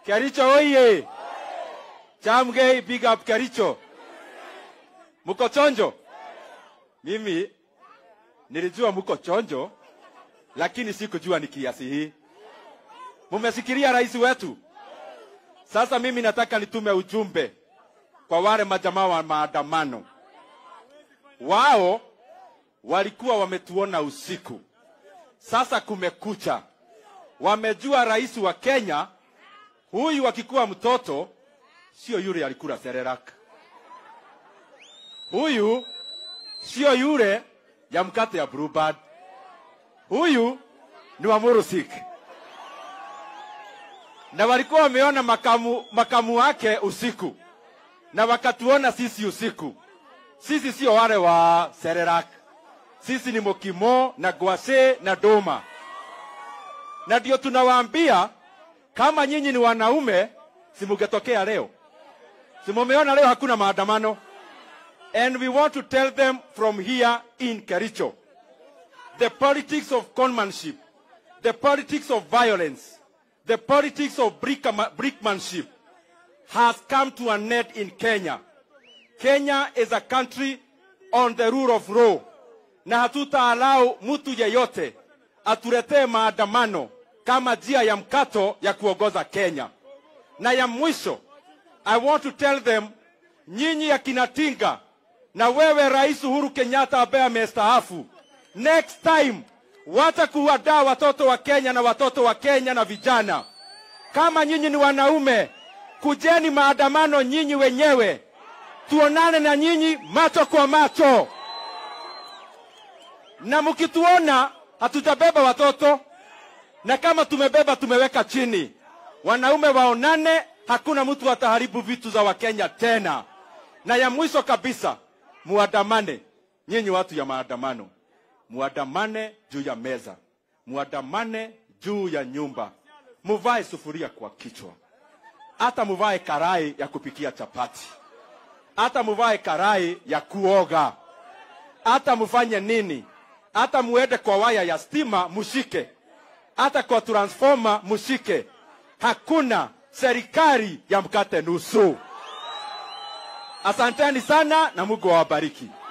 Kericho oye! Chamgei, big up Kericho. Mko chonjo? Mimi nilijua mko chonjo, lakini sikujua ni kiasi hii. Mumesikiria rais wetu? Sasa mimi nataka nitume ujumbe kwa wale majamaa wa maandamano. Wao walikuwa wametuona usiku, sasa kumekucha. Wamejua rais wa Kenya huyu akikuwa mtoto sio yule alikula serelak, huyu sio yule ya mkate ya Bluebird, huyu ni wa Murusik na walikuwa wameona makamu, makamu wake usiku na wakatuona sisi usiku. Sisi sio wale wa Serelak, sisi ni Mokimo na Gwase na Doma, na ndio tunawaambia kama nyinyi ni wanaume, simugetokea leo, simumeona leo hakuna maandamano, and we want to tell them from here in Kericho the politics of conmanship, the politics of violence, the politics of brickma- brickmanship has come to an end in Kenya. Kenya is a country on the rule of law, na hatutaalau mtu yeyote atuletee maandamano kama njia ya mkato ya kuongoza Kenya. Na ya mwisho, I want to tell them, nyinyi akina Tinga na wewe Rais Uhuru Kenyatta ambaye amestaafu, next time wacha kuwadaa watoto wa Kenya na watoto wa Kenya na vijana. Kama nyinyi ni wanaume, kujeni maandamano nyinyi wenyewe, tuonane na nyinyi macho kwa macho, na mkituona hatujabeba watoto, na kama tumebeba tumeweka chini. Wanaume waonane, hakuna mtu ataharibu vitu za Wakenya tena. Na ya mwisho kabisa, muandamane nyinyi watu ya maandamano, muandamane juu ya meza, muandamane juu ya nyumba, muvae sufuria kwa kichwa, hata muvae karai ya kupikia chapati, hata muvae karai ya kuoga, hata mufanye nini, hata muende kwa waya ya stima mushike, hata kwa transformer mushike. Hakuna serikali ya mkate nusu. Asanteni sana na Mungu awabariki.